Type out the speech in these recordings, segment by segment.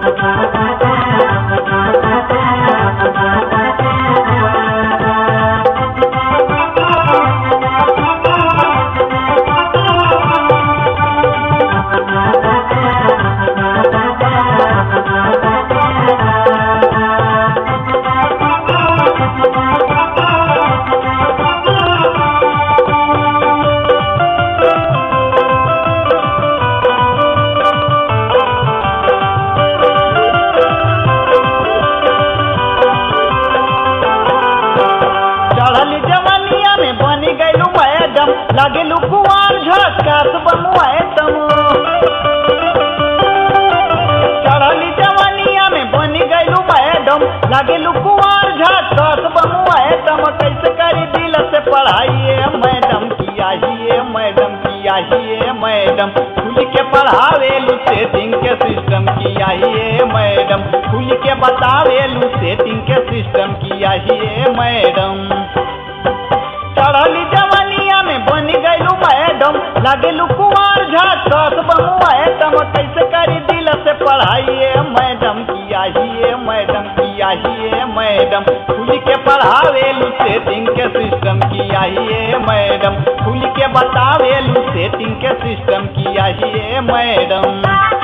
चढ़ल जवनिया में बनी गईलू मैडम लगेलू कुआर झटकास बमुआतम चढ़ल जवनिया में बनी गईलू मैडम लगेलू कुआर झटकास बमुआतम कैसे करी दिल से पढ़ाइए मैडम किया ही मैडम किया ही मैडम खुल के पढ़ावेलू सेटिंग के सिस्टम किया ही मैडम खुल के बतावेलू सेटिंग के सिस्टम किया ही मैडम चढ़ली जवनिया में बन गईलू मैडम लगेलू कुमार झटकस बमुआतम कैसे करी दिल से पढ़ाइए मैडम किया ही मैडम किया ही मैडम खुल के पढ़ावेलू सेटिंग के सिस्टम किया ही मैडम खुल के बतावेलू सेटिंग के सिस्टम किया ही मैडम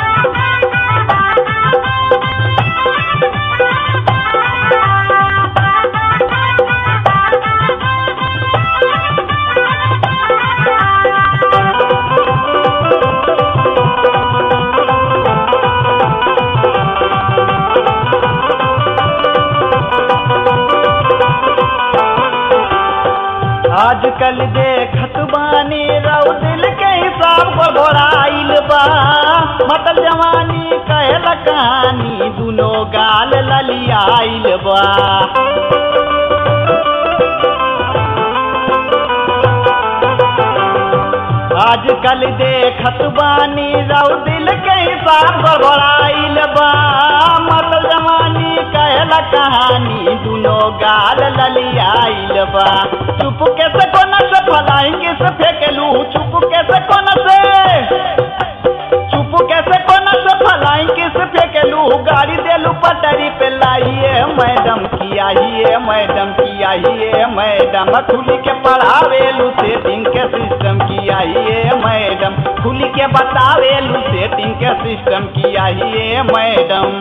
आजकल देखत बानी रऊ दिल के हिसाब पर घोड़ाइल बा मतल जवानी कहल कहानी दुनो गाल ललियाइल बा आजकल देखत बानी रऊ दिल के हिसाब पर घोड़ाइल बा मतल जवानी कहल कहानी दुनो गाल ललियाइल बा चुप के से कोना से फलाएंगे से फेंकलू चुप के से कोना से चुप के से कोना से फलाएंगे से फेंकलू गाड़ी देलू पटरी पे लाइए मैडम किया ही मैडम किया ही मैडम खुली के पढ़ावेलू सेटिंग के सिस्टम किया ही मैडम खुली के बतावेलू सेटिंग के सिस्टम किया ही मैडम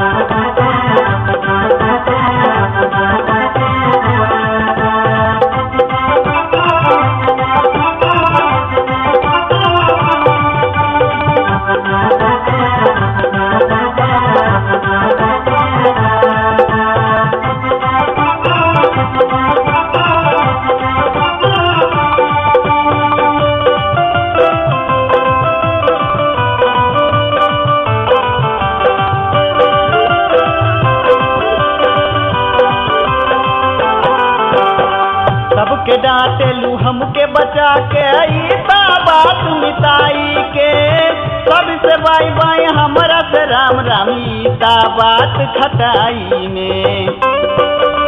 सबके डांटेलू हमके बचा के ई ता बात मिताई के सबसे बाई बाई हमरा से राम राम ई ता बात खटाई में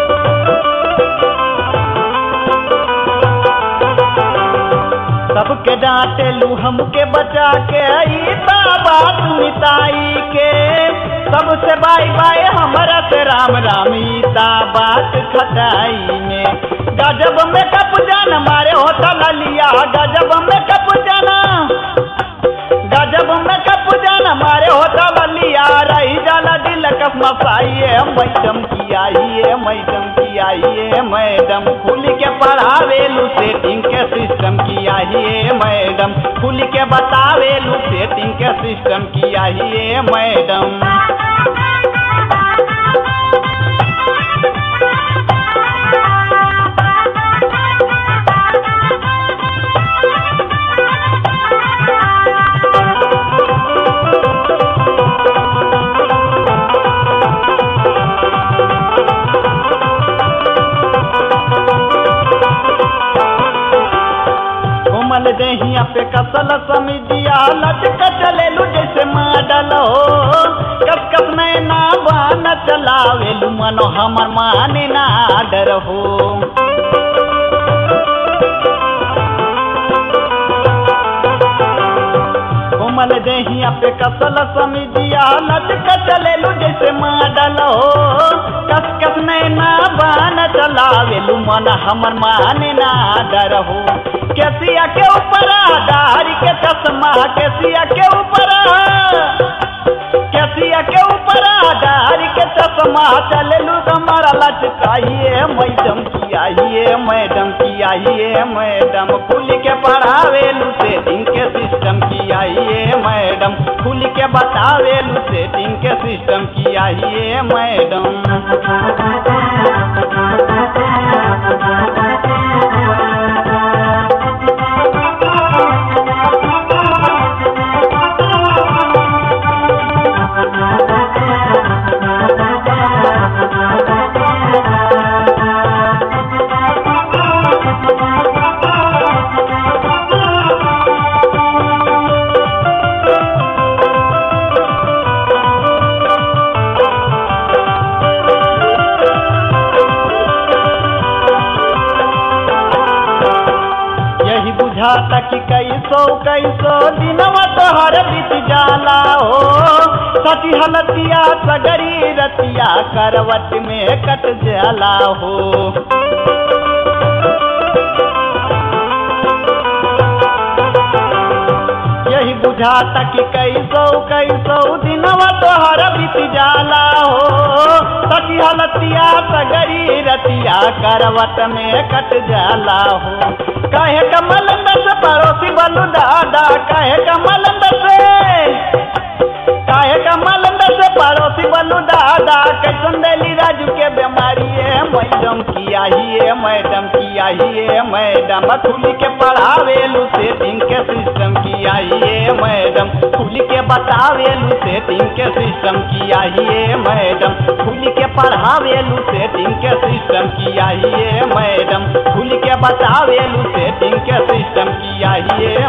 सबके डांटेलू हमके बचा के ई ता बात मिताई के सबसे बाई बाई हमरा से राम राम ई ता बात खटाई में गजब में कप जान मारे होता ललिया गजब में कप जाना गजब में कप जान मारे होता ललिया रही जाला दिल कप मसाइए मैडम किया ये मैडम किया ये मैडम खुल के पढ़ावेलू सेटिंग के सिस्टम किया ये मैडम खुल के बतावेलू सेटिंग के सिस्टम किया ये मैडम कोमल देहिया पे कसल समिदिया लटक चलेलू जैसे मॉडल हो कस कस नैना बान चलावेलू मनो हमर माने ना डर हो कोमल कमल देहिया पे कसल समिजिया लचक चलेलू जैसे मॉडल हो कस कस नैना बान चलावेलू मन हमर माने ना डर हो केसिया के ऊपर दारी के चश्मा केसिया के ऊपर केसिया के ऊपर दारी के चश्मा चलेलू कमर लचकाइए मैडम की आइए मैडम की आइए मैडम खुल के पढ़ावेलू सेटिंग के सिस्टम की आइए मैडम खुल के बतावेलू सेटिंग के सिस्टम की आइए मैडम यही बुझाता कि कैसो कैसो दिनवा तोहर बीत जाला हो सची हलतिया सगरी रतिया करवट में कट जाला हो यही बुझाता कि कैसो कैसो दिनवा तोहर बीत जाला हो सची हलतिया सगरी रतिया करवट में कट जाला हो कहे कमल से पड़ोसी बलू दादा कहे कमल से काहे कमल से पड़ोसी बलू दादा कैसन देली राजू के बीमारी है मैडम की आइए मैडम की आइए मैडम खुल के पढ़ावेलू सेटिंग के सिस्टम की आइए मैडम खुल के बतावेलू सेटिंग के सिस्टम की आइए मैडम खुल के पढ़ावेलू सेटिंग के सिस्टम की आइए मैडम खुल के बतावेलू सेटिंग के सिस्टम की आइए